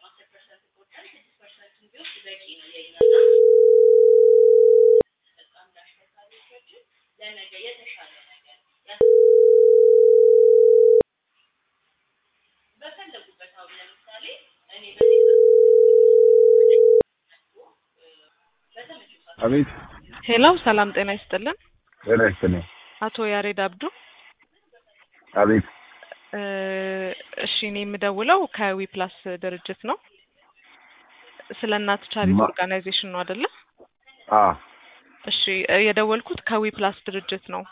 አቤት ሄሎ ሰላም ጤና ይስጥልን። ጤና ይስጥልኝ። አቶ ያሬድ አብዱ። አቤት እ እሺ እኔ የምደውለው ከዊ ፕላስ ድርጅት ነው። ስለ እናት ቻሪቲ ማ- ኦርጋናይዜሽን ነው አይደለ? አ እሺ እ የደወልኩት ከዊ ፕላስ ድርጅት ነው።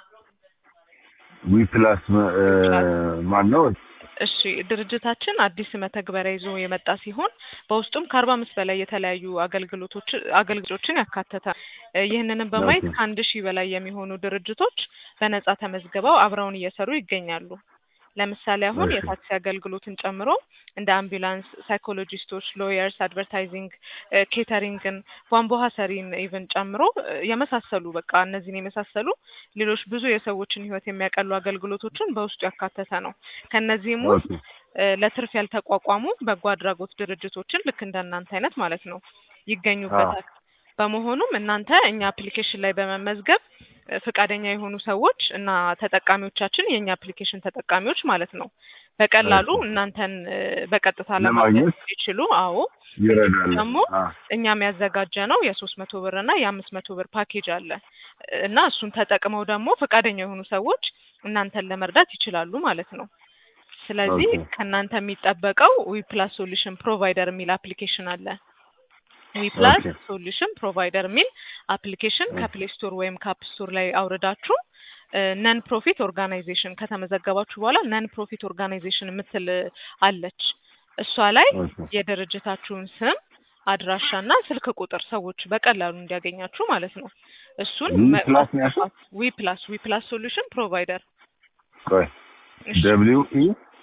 ዊ ፕላስ ም- እ ማን ነው? እሺ ድርጅታችን አዲስ መተግበሪያ ይዞ የመጣ ሲሆን በውስጡም ከአርባ አምስት በላይ የተለያዩ አገልግሎቶች አገልግሎቶችን ያካተተ እ ይህንንም በማየት ኦኬ። ከአንድ ሺህ በላይ የሚሆኑ ድርጅቶች በነጻ ተመዝግበው አብረውን እየሰሩ ይገኛሉ። ለምሳሌ አሁን እሺ። የታክሲ አገልግሎትን ጨምሮ እንደ አምቡላንስ፣ ሳይኮሎጂስቶች፣ ሎየርስ፣ አድቨርታይዚንግ፣ እ ኬተሪንግን፣ ቧንቧ ሰሪን ኢቨን ጨምሮ እ የመሳሰሉ በቃ እነዚህን የመሳሰሉ ሌሎች ብዙ የሰዎችን ሕይወት የሚያቀሉ አገልግሎቶችን በውስጡ ያካተተ ነው። ከእነዚህም ውስጥ ኦኬ እ ለትርፍ ያልተቋቋሙ በጎ አድራጎት ድርጅቶችን ልክ እንደ እናንተ አይነት ማለት ነው ይገኙበታል። በመሆኑም እናንተ እኛ አፕሊኬሽን ላይ በመመዝገብ እ ፈቃደኛ የሆኑ ሰዎች እና ተጠቃሚዎቻችን የእኛ አፕሊኬሽን ተጠቃሚዎች ማለት ነው በቀላሉ እሺ። እናንተን እ በቀጥታ ለማግኘት ለማግኘት ይችሉ። አዎ ይረዳል። ደግሞ አ እኛም ያዘጋጀ ነው የሶስት መቶ ብር እና የአምስት መቶ ብር ፓኬጅ አለ እና እሱን ተጠቅመው ደግሞ ፈቃደኛ የሆኑ ሰዎች እናንተን ለመርዳት ይችላሉ ማለት ነው። ስለዚህ ኦኬ። ከእናንተ የሚጠበቀው ዊ ፕላስ ሶሉሽን ፕሮቫይደር የሚል አፕሊኬሽን አለ። ዊ ፕላስ ኦኬ። ሶሉሽን ፕሮቫይደር የሚል አፕሊኬሽን ኦኬ። ከፕሌይ ስቶር ወይም ከአፕ ስቶር ላይ አውርዳችሁ ነን ፕሮፊት ኦርጋናይዜሽን ከተመዘገባችሁ በኋላ ነን ፕሮፊት ኦርጋናይዜሽን የምትል አለች። እሷ ላይ ኦኬ። የድርጅታችሁን ስም አድራሻና ስልክ ቁጥር ሰዎች በቀላሉ እንዲያገኛችሁ ማለት ነው። እሱን ዊ መ- ፕላስ ነው ያልሽው? ዊ ፕላስ ዊ ፕላስ ሶሉሽን ፕሮቫይደር ቆይ እሺ ደብሊው ኢ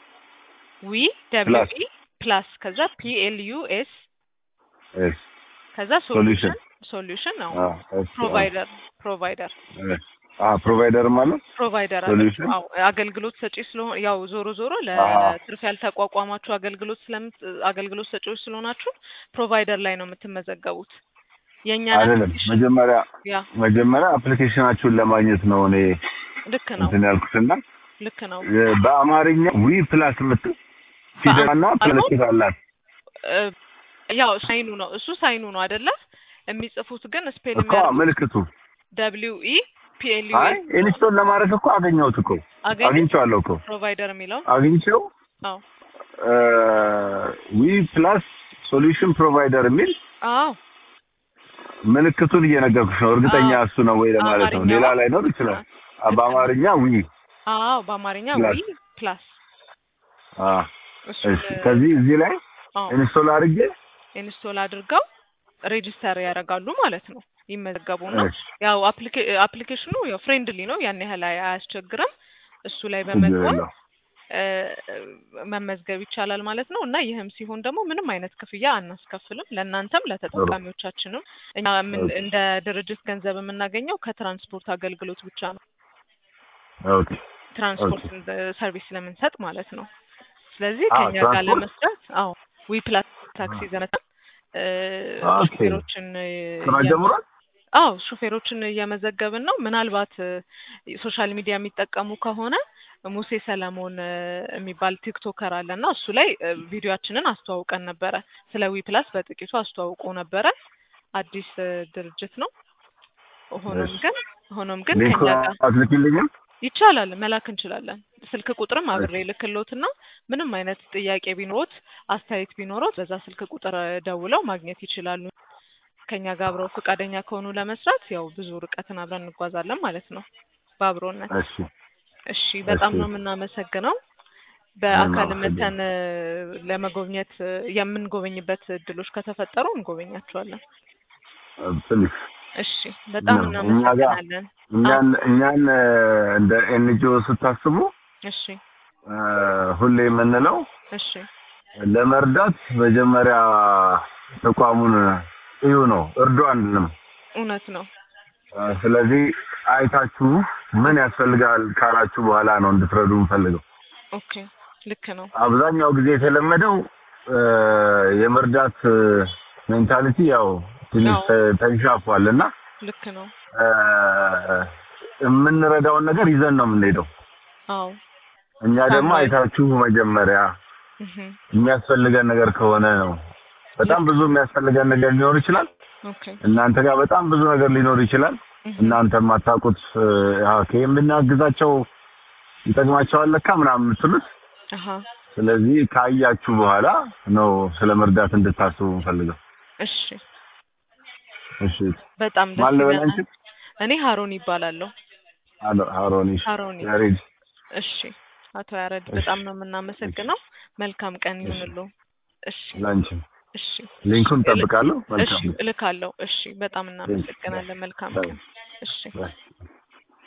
ዊ ደብሊው ፕላስ ኢ ፕላስ ከዛ ፒ ኤል ዩ ኤስ ኤስ ከዛ ሶሉሽን ሶሉሽን ሶሉሽን ነው አ ኤስ አ ፕሮቫይደር ፕሮቫይደር ኤስ አ ፕሮቫይደር ማለት ፕሮቫይደር ሶሉሽን አዎ አገልግሎት ሰጪ ስለሆነ ያው ዞሮ ዞሮ አ ለትርፍ ያልተቋቋማችሁ አገልግሎት ስለምት አገልግሎት ሰጪዎች ስለሆናችሁ ፕሮቫይደር ላይ ነው የምትመዘገቡት። የእኛን አይደለም አፕሊኬሽን መጀመሪያ ያ መጀመሪያ አፕሊኬሽናችሁን ለማግኘት ነው እኔ ልክ ነው እንትን ያልኩትና ልክ ነው እ በአማርኛ ዊ ፕላስ የምትል ፊደልና በአማርኛ ምልክት አላት እ ያው ሳይኑ ነው እሱ ሳይኑ ነው አይደለ? የሚጽፉት ግን ስፔል እኮ ምልክቱ ደብሊው ኢ ፒ ኤል ዩ አይ ኤስ ኢንስቶል ለማድረግ እኮ አገኘሁት እኮ አገኘ አግኝቼዋለሁ እኮ ፕሮቫይደር የሚለው አግኝቼው አዎ ዊ ፕላስ ሶሉሽን ፕሮቫይደር የሚል አዎ ምልክቱን እየነገርኩሽ ነው። እርግጠኛ አዎ እሱ ነው ወይ ለማለት ነው። አማርኛ ሌላ ነው ላይኖር ይችላል። አ- ልክ ነው በአማርኛ ዊ አዎ በአማርኛ ፕላስ ዊ ፕላስ አ እሱን እሺ። ከዚህ እዚህ ላይ አዎ ኢንስቶል አድርጌ ኢንስቶል አድርገው ሬጂስተር ያደርጋሉ ማለት ነው። ይመዘገቡና እሺ፣ ያው አፕሊኬ- አፕሊኬሽኑ ያው ፍሬንድሊ ነው፣ ያን ያህል አይ- አያስቸግርም። እሱ ላይ ችግር በመግባት የለውም። እ፣ መመዝገብ ይቻላል ማለት ነው። እና ይህም ሲሆን ደግሞ ምንም አይነት ክፍያ አናስከፍልም ለእናንተም ጥሩ ለተጠቃሚዎቻችንም። እኛ ምን ኦኬ እንደ ድርጅት ገንዘብ የምናገኘው ከትራንስፖርት አገልግሎት ብቻ ነው። ኦኬ ትራንስፖርት ኦኬ ሰርቪስ ስለምንሰጥ ማለት ነው። ስለዚህ አ ከኛ ጋር ትራንስፖርት ለመስራት አዎ ዊ ፕላስ ታክሲ ዘነታ ኦኬ ሹፌሮችን እ፣ ስራ እየ- ጀምሯል። አዎ ሹፌሮችን እየመዘገብን ነው። ምናልባት ሶሻል ሚዲያ የሚጠቀሙ ከሆነ ሙሴ ሰለሞን እ፣ የሚባል ቲክቶከር አለ እና እሱ ላይ እ፣ ቪዲዮአችንን አስተዋውቀን ነበረ። ስለ ዊ ፕላስ በጥቂቱ አስተዋውቆ ነበረ። አዲስ እ፣ ድርጅት ነው። ሆኖም እሺ ግን ሆኖም ግን ሊንኩ ከኛ ጋር አትልኪልኝም? ይቻላል መላክ እንችላለን። ስልክ ቁጥርም እሺ አብሬ ልክሎትና ምንም አይነት ጥያቄ ቢኖሮት አስተያየት ቢኖሮት በዛ ስልክ ቁጥር እ፣ ደውለው ማግኘት ይችላሉ። ከኛ ጋር አብረው ፈቃደኛ ከሆኑ ለመስራት ያው ብዙ ርቀትን አብረን እንጓዛለን ማለት ነው በአብሮነት። እሺ እሺ እሺ በጣም ነው የምናመሰግነው። እኔም በአካል አመሰግናለሁ። መተን እ፣ ለመጎብኘት እ፣ የምንጎበኝበት እድሎች ከተፈጠሩ እንጎበኛቸዋለን። ትንሽ እሺ በጣም ነው እኛ ጋር እናመሰግናለን። አዎ እኛን እኛን እ፣ እንደ ኤንጂኦ ስታስቡ እሺ እ፣ ሁሌ የምንለው እሺ ለመርዳት መጀመሪያ ተቋሙን እዩ ነው፣ እርዱ አንልም። እውነት ነው። እ፣ ስለዚህ አይታችሁ ምን ያስፈልጋል ካላችሁ በኋላ ነው እንድትረዱ የምፈልገው። ኦኬ ልክ ነው። አብዛኛው ጊዜ የተለመደው እ፣ የመርዳት ሜንታሊቲ ያው ትንሽ አዎ። ተ- ተንሻፏል እና ልክ ነው። እ፣ የምንረዳውን ነገር ይዘን ነው የምንሄደው። አዎ እኛ ደግሞ ታማኝ። አይታችሁ መጀመሪያ እህ የሚያስፈልገን ነገር ከሆነ ነው። በጣም ብዙ የሚያስፈልገን ነገር ሊኖር ይችላል። ኦኬ እናንተ ጋር በጣም ብዙ ነገር ሊኖር ይችላል። እህ እናንተ የማታውቁት ኦኬ የምናግዛቸው ይጠቅማቸዋል ለካ ምናምን የምትሉት አሃ ስለዚህ ካያችሁ በኋላ ነው ስለ መርዳት እንድታስቡ ፈልገው። እሺ እሺ በጣም ደስ ማን ልበል ይለናል። አንቺ? እኔ ሀሮን ይባላለሁ። አሎ- ሀሮኒ ሀሮኒ ያሬድ እሺ አቶ ያረድ እሺ። በጣም ነው የምናመሰግነው። መልካም ቀን ይሁንልዎ። እሺ ላንቺም እሺ ሊንኩን እሺ ጠብቃለሁ። እሺ መልካም እልካለሁ። እሺ በጣም እናመሰግናለን። መልካም ቀን። እሺ ባይ